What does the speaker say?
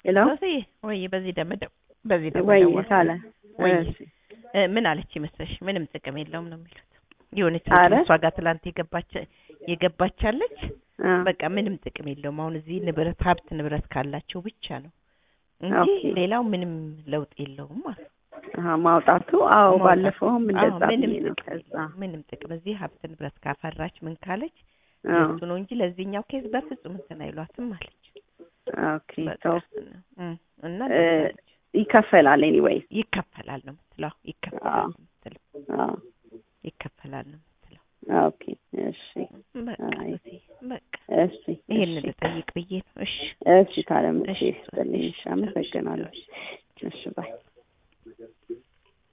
ሄሎ ሶስዬ ወይ በዚህ ደመደው በዚህ ወይ ደመደው ካለ ወይ እሺ። እ፣ ምን አለች ይመስለሽ? ምንም ጥቅም የለውም ነው የሚሉት። የሆነች አረ? ልጅ እሷ ጋር ትላንት የገባች የገባቻለች አ፣ በቃ ምንም ጥቅም የለውም። አሁን እዚህ ንብረት ሀብት ንብረት ካላቸው ብቻ ነው እንጂ ኦኬ። ሌላው ምንም ለውጥ የለውም ማለት ነው። አሀ፣ ማውጣቱ አዎ፣ ማውጣት። ባለፈውም አዎ፣ እንደዛ ምንም ብዬ ነው። ጥቅም ከዛ የለውም። ምንም ጥቅም እዚህ ሀብት ንብረት ካፈራች ምን ካለች አዎ፣ እሱ ነው እንጂ ለዚህኛው ኬዝ በፍጹም እንትን አይሏትም አለች። ኦኬ በቃ ሰው እም፣ እና እ፣ እንደዛ አለች። ይከፈላል ኤኒዌይስ። ይከፈላል ነው የምትለው። ይከፈላል ነው የምትለው። አዎ፣ ይከፈላል ነው የምትለው። ኦኬ፣ እሺ፣ በቃ አይ። ሶሲ፣ በቃ እሺ፣ ይሄን እሺ፣ ልጠይቅ ብዬ ነው። እሺ እሺ፣ ካለም እሺ፣ እሺ፣ ይስጥልኝ። እሺ፣ እሺ፣ አመሰግናለሁ። እሺ። እሺ፣ ባይ